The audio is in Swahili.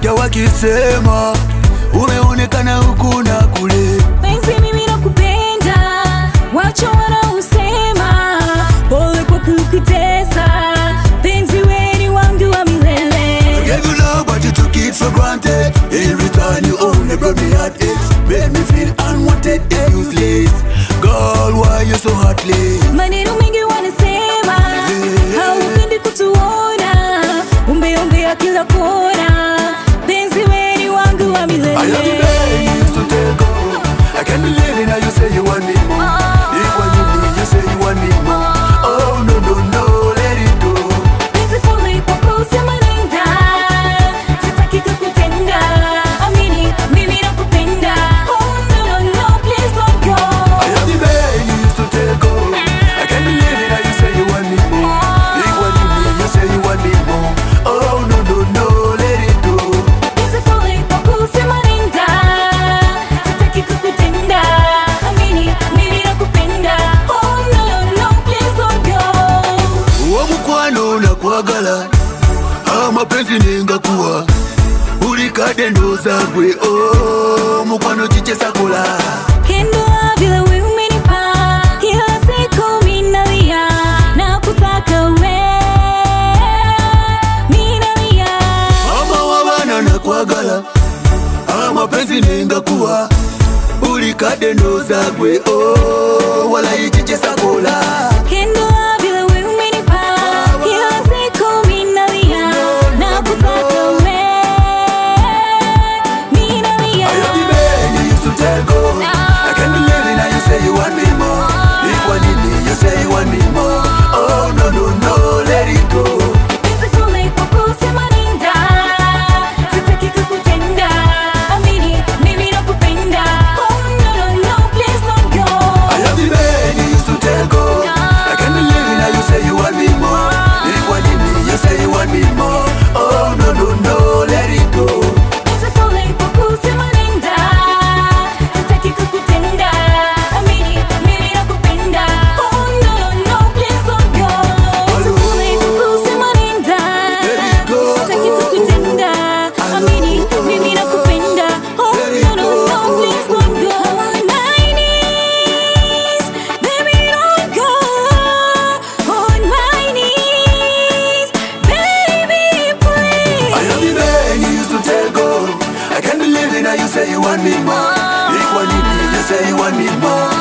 utasikia wakisema umeonekana huku na kule. penzi mimi nakupenda wacho wanausema pole kwa kukutesa penzi weni wangu wa milele Gave you love but you took it for granted. In return you only brought me heartaches, made me feel unwanted and useless. Girl, why you so heartless? maneno mengi wanasema haupendi kutuona umbeombea kila kona penzi weni wangu wa I am the milele man you used to take over. I can't believe it now you say you want me more. If when you need, you say you want me more. Oh no no no, let it go. penzi pole kwa kusema nenda sitaki kukutenda amini mimi nakupenda oh no no no please don't go I am the man you used to take over. I can't believe it now you say you want me more. If when you need, you say you want me more. Oh no no no, let it go. Penzi pole kwa kusema nenda sitaki kukutenda amini mimi nakupenda oh no no no please don't go uwo mukwano nakwagala amapenzi nengakuwa ulikade ndoza gwe o mukwano kichesakola Kendwa vile we umenipa kila siku minalia na kutaka we minalia mama wabana nakwagala amapenzi nengakuwa ulikade ndoza gwe o walayi kichesakola Kendwa vile we umenipa kila siku minalia na kutaka we minalia I am the man you used to tell go I can't believe it now you say you want me more If one in me you say you want me more Oh no no no let it go Penzi pole kwa kusema nenda sitaki kukutenda amini mimi nakupenda oh no no no please don't go I am the man you used to tell go I can't believe it now you say you want me more If one in me you say you want me more Oh no no no let it go Penzi pole kwa kusema nenda sitaki kukutenda amini mimi nakupenda oh no no no please don't go Penzi pole kwa kusema nenda sitaki kukutenda amini mimi nakupenda oh no no no please don't go on my knees baby don't go on my knees baby please I am the man you used to tell go I can't believe it now you say you want me more If one in me you say you want me more